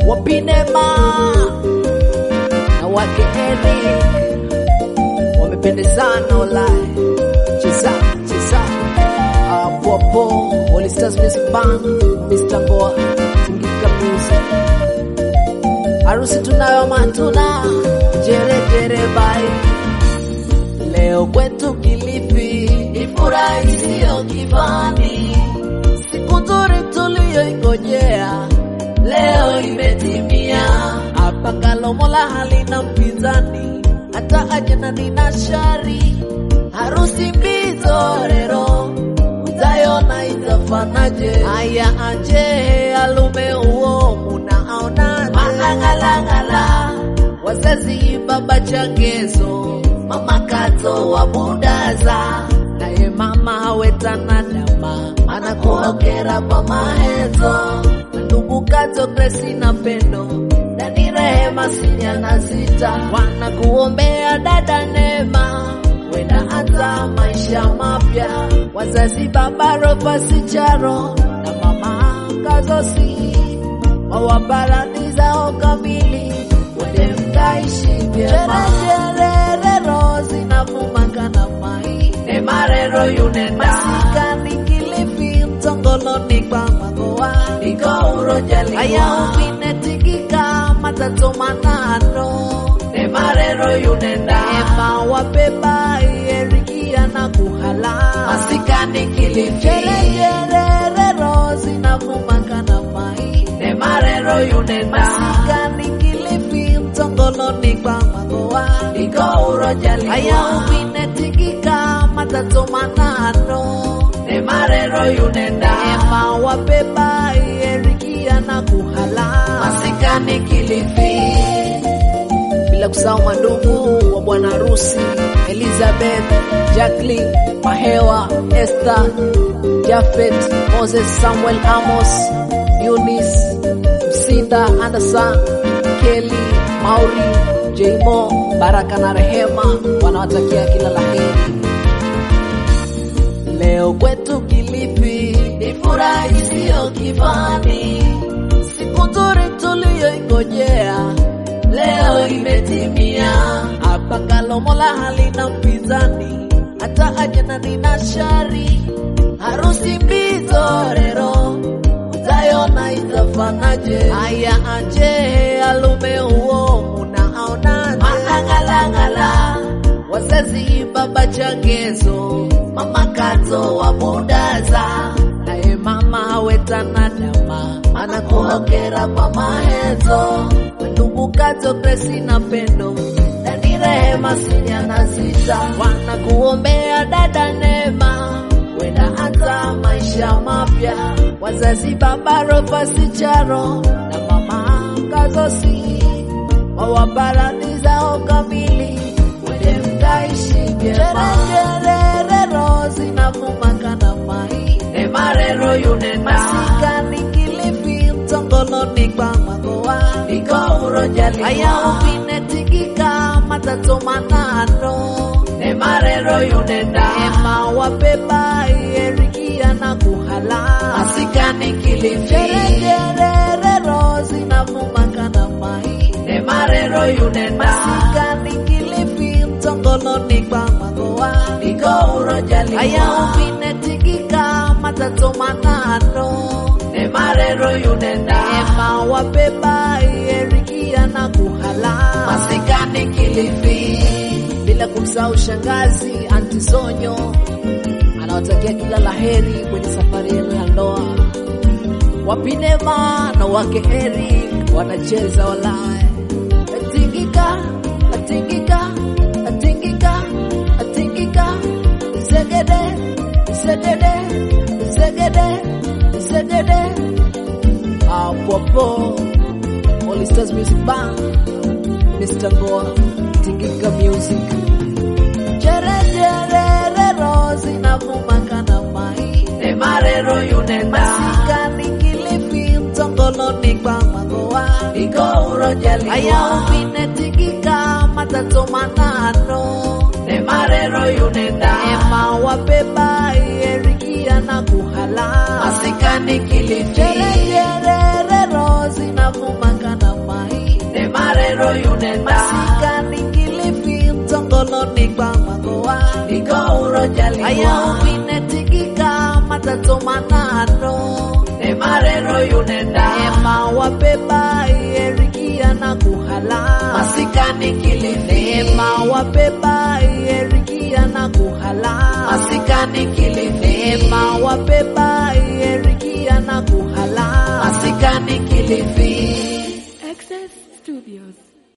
wapinema na wake Eric wamependezana walai cheza cheza apopo All Stars Music Band Mr. Boa Tingika Music harusi tunayo matuna jere jere bai leo kwetu Kilifi ni furaha isiyo kifani siku nzuri tuliyoingojea leo imetimia hapa Kalomola halina mpinzani hata ajana nina shari harusi mbizorero utayona itafanaje haya aje alume uo munaona manangalangala wazazi baba changezo mama kato wa budaza naye mama wetana dama anakuokera kwa mahezo ndugu kato Grace na pendo dani rehema sinyana sita wanakuombea dada Neema wenda hata maisha mapya wazazi baba Rofa Sicharo na mama Kazosi wawabarani zao kamili wende mkaishi vyema jererero zinavumaka na mai nemarero yunenda masikani Kilifi mtongoloni kwa magoa iko urojali aya uvinetikika matatu manano nemarero yunenda ema wabeba ierikia na kuhala masikani Kilifi jererero zinavumaka na mai nemarero yunenda masikani Kilifi mtongoloni kwa magoa iko urojali aya uvinetikika matatu manano nemarero yunenda ema wabeba ierikia na kuhala masikani Kilifi bila kusahau mandugu wa bwana harusi Elizabeth, Jacqueline, Mahewa, Esther, Jafet, Moses, Samuel, Amos, Eunice, Msinda, Anderson, Kelly, Mauri, Jmo, Baraka na Rehema wanawatakia kila laheri. Leo kwetu Kilifi ni furaha isiyo kifani, siku nzuri tuliyoingojea leo imetimia. Hapa Kalomola halina mpinzani, hata ajana nina shari, harusi mbizorero utayona itafanaje? Haya aje alume huo munaona manangalangala wazazi baba changezo mama kato wa budaza naye mama wetana dama anakuokera kwa mahezo ndugu kato Grace na pendo dani rehema sinyana sita wanakuombea dada Neema wenda hata maisha mapya wazazi baba Rofa Sicharo na mama Kazosi wawabarani zao kamili wende mkaishi vyema jererero zinavumaka na mai nemarero yunenda masikani Kilifi mtongoloni kwa magoa iko urojali aya uvinetikika matatu manano nemarero yunenda ema wabeba ierikia na kuhala masikani Kilifi jererero zinavumaka na mai nemarero yunenda masikani Kilifi mtongoloni kwa magoa iko urojali aya uvinetikika matatu manano nemarero yunenda ema wabeba ierikia na kuhala masikani Kilifi bila kumsahau shangazi anti Zonyo anawatakia kila laheri kwenye safari yenu ya ndoa. Wapinema na wake Eric wanacheza walae, atingika atingika atingika atingika, zegede zegede zegede zegede, apopo All Stars Music Band, Mr. Goa, Tingika Music jererero zinavumaka na mai nemarero yunenda masikani Kilifi mtongoloni kwa magoa iko urojali aya uvinetikika matatu manano nemarero yunenda ema wabeba ierikia na kuhala masikani Kilifi jererero zinavumaka na iko urojaliwa aya uminetigika matato manano emarero yunenda ema wabeba ierikia na kuhala masikani kilifi ema wabeba ierikia na kuhala masikani kilifi ema wabeba ierikia na kuhala masikani kilifi Access Studios.